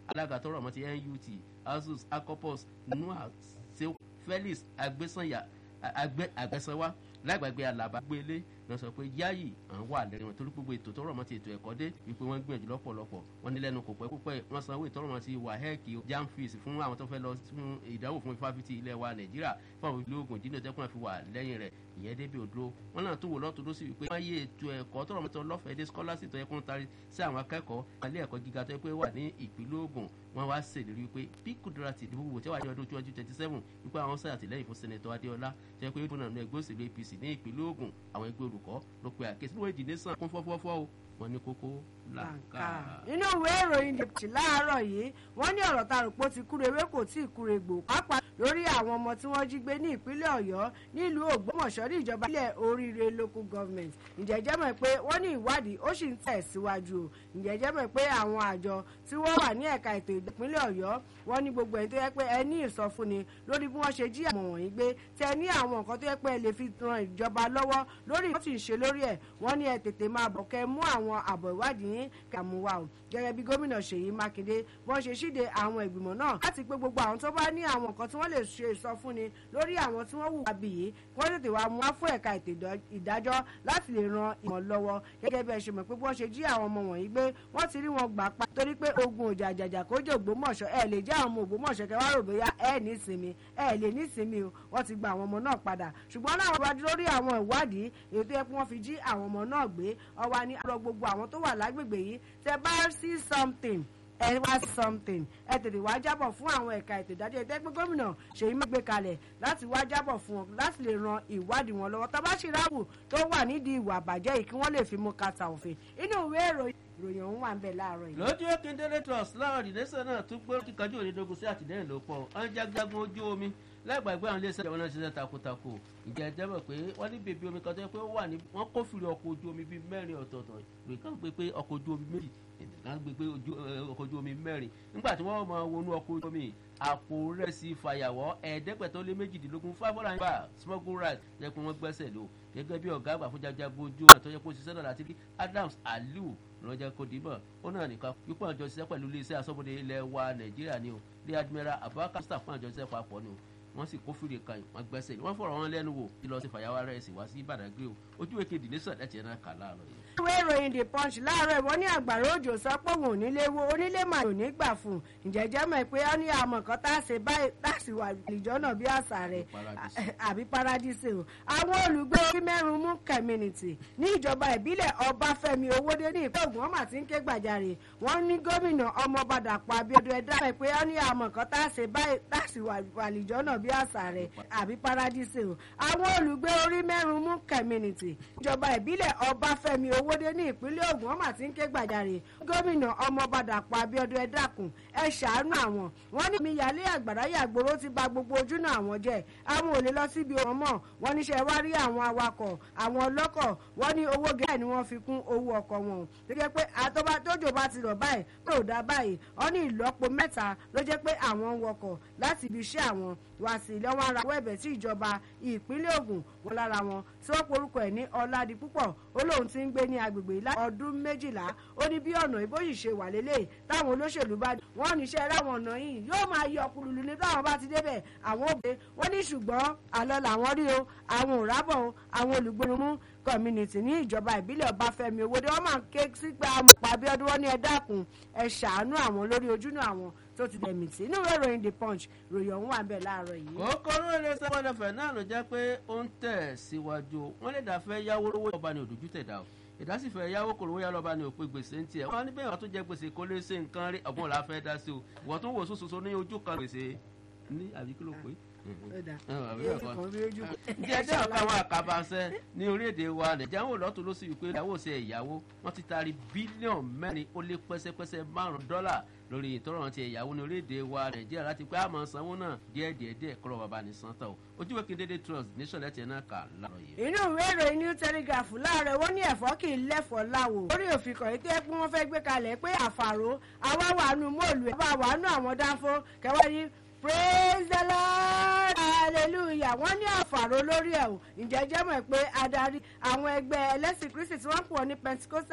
alága tọrọ ọmọ ti nut asus acopus noah seu felix agbésanya àgbẹ̀sánwá lágbàgbé alaba gbélé lọ sọ pé yáyì àwọn wà lẹ́rìn wọn torí gbogbo ètò tọrọ mọ́ ti ètò ẹ̀kọ́ dé wípé wọ́n gbìyànjú lọ́pọ̀lọpọ̀ wọ́n ní lẹ́nu kò pẹ́ púpẹ́ wọ́n sanwó ìtọrọ mọ́ ti wahec jam fees fún àwọn tó fẹ́ lọ fún ìdánwò fún ifáfitì ilẹ̀ wa nàìjíríà fún àwọn ìlú ogun jíjìn tẹ́kùn àfi wà lẹ́yìn rẹ̀ ìyẹn débi òdúró wọn náà tó wò lọ́tún ló sì wípé wọ́n yé ètò ẹ̀kọ́ tọrọ mọ́tò lọ́fẹ̀ẹ́ dé scholarship tó yẹ kó ń tarí sí àwọn akẹ́kọ̀ọ́ ilé ẹ̀kọ́ gíga tó yẹ pé wà ní ìpínlẹ̀ ogun wọn wá ṣèlérí wípé bí kùdúrátì ìdìbò gbogbo tí wàá ní ọdún twenty twenty seven wípé àwọn sáyà tìlẹ́yìn fún sẹ́nẹ̀tọ̀ adéọlá tó yẹ pé ìbùnà ẹgbẹ́ òṣèlú apc ní ìpínlẹ̀ ogun àwọn ẹgbẹ́ olùkọ́ ló pe àkẹ́sí níwọ̀n ìdílé sàn kún fọ́fọ́fọ́ o wọn ní kókó làǹkà. nínú ìwé ìròyìn dèjì láàárọ̀ yìí wọ́n ní ọ̀rọ̀ tarùpọ̀ ti kúre ewé kò tí ì kúre gbò pápá lórí àwọn ọmọ tí wọ́n jí gbé ní ìpínlẹ̀ ọ̀yọ́ nílùú ògbómọ̀ṣọ́ ní ìjọba ilẹ̀ oríire local government ǹjẹ́jẹ́ mọ̀ pé wọ́n ní ìwádìí ó sì ń tẹ̀ síwájú o ǹjẹ́jẹ́ mọ̀ pé àwọn àjọ tí wọ́n wà ní ẹ̀ka ètò ìpínlẹ̀ ọ̀yọ́ wọ́n ní gbogbo ẹ̀ tó yẹ pé ẹ ní ìsọfúnni lórí bí wọ́n ṣe jí àwọn wọ̀nyí gbé tẹ ní àwọn nǹkan tó yẹ pé ẹ lè fi ran ìjọba lọ́wọ́ lórí ìwọ́n ti ń ṣe lórí ẹ̀ wọ́n ní ẹ tètè máa bọ̀ kẹ́ mú àwọn àbọ̀ ìwádìí yín kàmúwà o gẹ́gẹ́ bí gómìnà ṣèyí mákindé wọ́n ṣe ṣíde àwọn ìgbìmọ̀ náà láti pé gbogbo àwọn tó bá ní àwọn nǹkan tí wọ́n lè ṣe ìsọfúnni lórí àwọn tí wọ́n hùwà bìyí kí wọ́n tètè wá mú wá fún ẹ̀ka ètò ìdájọ́ láti lè ran ìmọ̀ lọ́wọ́ gẹ́gẹ́ bí ẹ ṣe mọ̀ pé bí wọ́n ṣe jí àwọn ọmọ wọ̀nyí gbé wọ́n ti rí wọn gbà pa torí pé ogun òjà àjàjà kó jẹ́ ògbómọ̀ṣọ́ ẹ lè jẹ́ àwọn ọmọ ògbómọ̀ṣọ́ kẹ wá rò bóyá ẹ ní ìsinmi ẹ lè ní ìsinmi o wọ́n ti gba àwọn ọmọ náà padà ṣùgbọ́n náà wọ́n wájú lórí àwọn ìwádìí èyí tó yẹ kí wọ́n fi jí àwọn ọmọ náà gbé ọwọ́ ni àrọ gbogbo àwọn tó wà lágbègbè yìí tẹ bá sí something ẹ wá something ẹ tètè wá jábọ̀ fún àwọn ẹ̀ka ètò ìdájọ́ ìtẹ́gbẹ́ gómìnà ṣèyí má gbé kalẹ̀ láti wá jábọ̀ fún wọn láti lè ran ìwádìí wọn lọ́wọ́ tabasirabu tó wà nídìí ìwà àbàjẹ́ yìí kí wọ́n lè fi mú kàtà òfin inú ìwé ìròyìn ìròyìn ọ̀hún wà ń bẹ̀ láàárọ̀ yìí. lójú ekindele trust láwọn ìdílẹ́sẹ̀ náà tún gbé kíkanjú òdedogun sí àtìlẹ́yìn ló pọ̀ ọ́n jágjágun ojú omi láìgbàgbé àwọn iléeṣẹ́ ìjọba náà ṣiṣẹ́ takuntakun ìjà ẹ̀jẹ̀ mọ̀ pé wọ́n ní bèbí omi kan tó yẹ pé ó wà ní wọ́n kófìrí ọkọ̀ ojú omi bíi mẹ́rin ọ̀tọ̀ọ̀tọ̀ ìròyìn kan gbé pé ọkọ̀ ojú omi méjì kan gbé pé ọkọ̀ ojú omi mẹ́rin nígbà tí wọ́n máa wọnú ọkọ̀ ojú omi àpò rẹ̀sì fàyàwọ́ ẹ̀ẹ́dẹ́gbẹ̀tọ́ lé méjìdínlógún five hundred and five smuggle right yẹ pé wọ́n gbẹ́sẹ̀ lò gẹ́gẹ́ bí ọ̀gá àgbà fún jajagun ojú ọ̀nà tó yẹ kó ṣiṣẹ́ náà láti rí Adams Aliu lọ́jọ́ kó dìbò ó náà nìkan pípọ̀ àjọ ṣiṣẹ́ pẹ̀lú iléeṣẹ́ asọ́bodè ilẹ̀ wa Nàìjíríà ni o rí Admiral Abubakar Mustapha fún àjọ ṣiṣẹ́ papọ̀ ni o wọ́n sì kó fìrè kan wọ́n gbẹ́sẹ̀ wọ́n fọ̀rọ̀ wọn lẹ́nu wò kí lọ sí fàyàwá rẹ̀ sì wá sí Badagry o ojú èké ìdílé sọ̀dẹ̀ tiẹ̀ náà kà láàárọ̀ yìí. ìwé ìròyìn the punch láàárọ̀ ìwọ ní àgbàrá òjò sọ pé òun ò nílé wo onílé màá ò ní gbà fún un ǹjẹ́jẹ́ mọ̀ pé ó ní àmọ̀ kan tá a ṣe báyìí tá a sì wà ìjọ náà bí àṣà rẹ̀ àbí paradíṣe o. àwọn olùgbé orí mẹ́rin mú community ní ìjọba ìbílẹ̀ ọbáfẹ́mi owódé ní ìpínlẹ̀ ògùn wọn mà ti ń ké gbàjarè wọ́n ní gómìnà ọmọọba dàpọ̀ abíọ́dún ẹ̀dá mọ̀ pé ó ní àmọ̀ kan tá a ṣe báyìí tá a sì wà ìjọ náà bí àṣà rẹ̀ àbí paradíṣe o. àwọn olùgbé orí mẹ́rin mú community ìjọba ìbílẹ̀ ọbáfẹ́mi owódé ní ìpínlẹ̀ ògùn wọn mà ti ń ké gbàjarè gómìnà ọmọọba dàpọ̀ abíọ́dún ẹ dákun ẹ ṣàánú àwọn wọn ní mi yàlẹ́ àgbàrá yàgbóró ti ba gbogbo ojúnà àwọn jẹ́ àwọn ò lè lọ síbi wọn mọ̀ wọn níṣẹ́ wá rí àwọn awakọ̀ àwọn ọlọ́kọ̀ wọn ní owó gẹ́gẹ́ ni wọ́n fi kún owó ọkọ̀ wọn tó jẹ́ pé àtọ́ba tójò bá ti rọ̀ báyìí tó ò dá báyìí wọn ní ìlọ́po mẹ́ta ló jẹ́ pé àwọn ń wọkọ̀ láti ibi iṣẹ́ àwọn wá sí ilé wọn ara wẹ́ẹ̀bẹ̀ tí ìjọba ìpínlẹ̀ Ògùn wọn lára wọn tí wọ́n porúkọ ẹ̀ ní ọ̀làdì púpọ̀ ó lóun ti ń gbé ní agbègbè ìlà ọdún méjìlá ó ní bí ọ̀nà ìbóyìí ṣe wà lélẹ̀ táwọn olóṣèlú bá dé wọ́n níṣẹ́ ráwọn ọ̀nà yìí yóò máa yọ kululu ní táwọn bá ti débẹ̀ àwọn òbí wọ́n ní ṣùgbọ́n àlọ́ làwọn rí o àwọn ò rábọ̀ o àwọn olùgbòrúmú community ní ìjọba ìbílẹ̀ ọbáfẹ́mi owóde wọ́n máa ń ké sígbà àmọ̀pá abíọ́dún wọn ní ẹ dákun ẹ ṣàánú àwọn lórí ojúnà àwọn tó ti dẹ̀mí tí inú ìwé ìròyìn the punch ròyìn ọ̀hún wà bẹ́ẹ̀ láàárọ̀ yìí. kókó ló lè sọ wọn lẹfẹ náà ló jẹ́ pé ó ń tẹ̀ síwájú wọn lè dàfẹ́ yáwó lówó ọba ní òdòjú tẹ̀dá o ìdásífẹ́ yáwó kò lówó yá lọ́ba ní òpin gbèsè ń tiẹ̀ wọ́n ní bẹ́ẹ̀ wọ́n tún jẹ́ gbèsè kó lè ṣe nǹkan rí ọ̀gbọ́n la fẹ́ dá sí o ìwọ́n tún wò sósoso ní ojú kan gbèsè ní àbí kí ló pé ǹjẹ́ ẹjẹ́ ọ̀ka àwọn àkàbàṣẹ ní orílẹ̀-èdè wa nàìjíríà wò lọ́tún ló sì wípé ìyàwó ṣe ìyàwó wọ́n ti taari bílíọ̀nù mẹ́rin ó lé pẹ́sẹ́pẹ́sẹ́ márùn-ún dọ́là lórí ìtọ́rọ̀ ti ìyàwó ní orílẹ̀-èdè wa nàìjíríà láti pé àmọ́ sanwó náà díẹ̀ díẹ̀ díẹ̀ kọ́rọ̀ bàbá ní santa o ojúwe kí n dédé trust nation lẹ́tì náà kà láàrọ̀ yìí. inú ìwé ìròyìn new telegraph láàárọ̀ wọ́n ní ẹ̀fọ́ kì í lẹ́fọ̀ọ́ láwo lórí òfin kan ètò ẹ̀pẹ́ wọn fẹ́ gbé kalẹ̀ pé àfàrò àwa wàánu mọ́ọ̀lù ẹ̀ bá wàánu àwọn dáńfó kẹwàá ní praise the lord hallelujah wọ́n ní àfàrò lórí ẹ̀ o ǹjẹ́ jẹ́ mọ̀ pé adarí àwọn ẹgbẹ́ ẹlẹ́sìn kristi tí wọ́n pọ̀ ní pentikosta